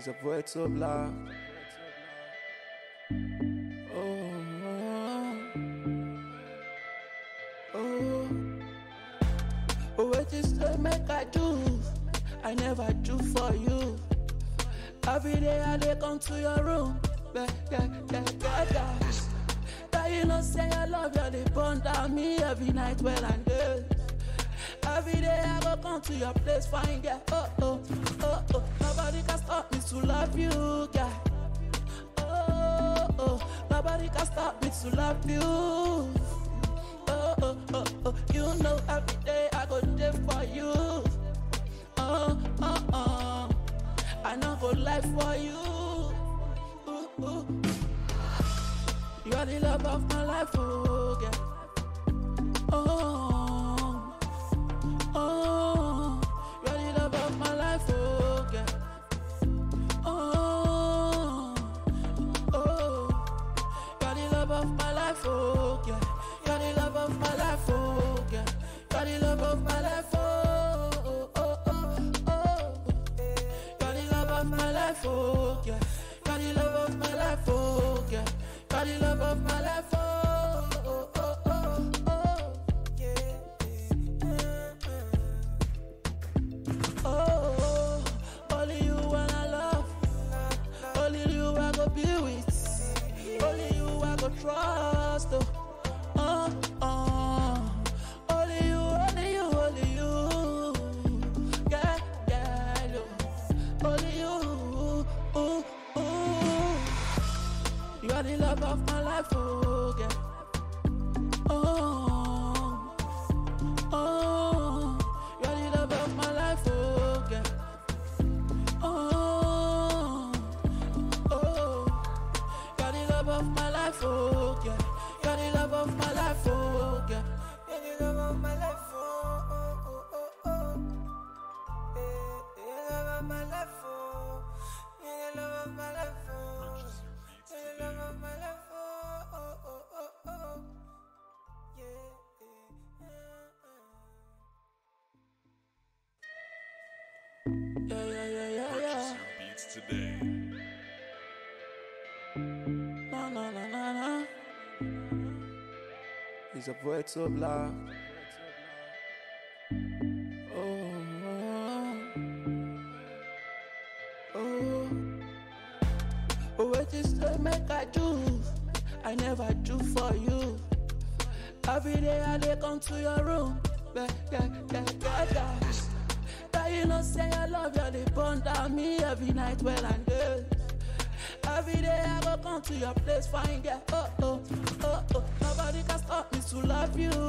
He's a poet so black. Oh, oh, oh. What is the make I do? I never do for you. Every day I dey come to your room. Yeah, yeah, yeah, yeah, yeah. That you know say I love you, they burn down me every night well and day. Every day I go come to your place, find girl. Oh oh oh oh, nobody can stop me to love you, girl. Oh oh, nobody can stop me to love you. Oh oh oh oh, you know every day I go there for you. Oh oh oh, I know go life for you. Ooh, ooh. You are the love of my life, oh girl. Oh. Oh, you're the love of my life, oh girl. Oh, oh, you're the love of my life, oh girl. You're the love of my life, oh girl. You're the love of my life, oh, oh, oh, oh, oh. You're the love of my life, oh girl. You're the love of my life, oh girl. You're the love of my life, oh, oh, oh, oh, oh. Oh, only you wanna love. Only you I go be with. Only you I go trust. Oh, oh, oh. Only you, only you, only you. Yeah, yeah, oh. Only you. Ooh, ooh. You are the love of my life, oh, yeah. Oh, oh, you're the love of my life, oh, girl. Oh, oh, you're the love of my life, oh, girl. You're the love of my life, oh, girl. You're the love of my life, oh, oh, oh, oh, oh. Eh, You're the love of my life, oh. You're the love of my life, oh. You're the love of my life, oh, oh, oh, oh, oh. Yeah, yeah, yeah. Yeah, yeah, yeah, yeah, yeah. Purchase your beats today. Na na na na na. He's a poet so black. Oh, oh, oh. What is the make I do? I never do for you. Every day I dey come to your room. Yeah, yeah, yeah, yeah, yeah. That you know say I love you, they burn down me every night well and day. Every day I go come to your place, find girl. Oh oh oh oh, nobody can stop me to love you,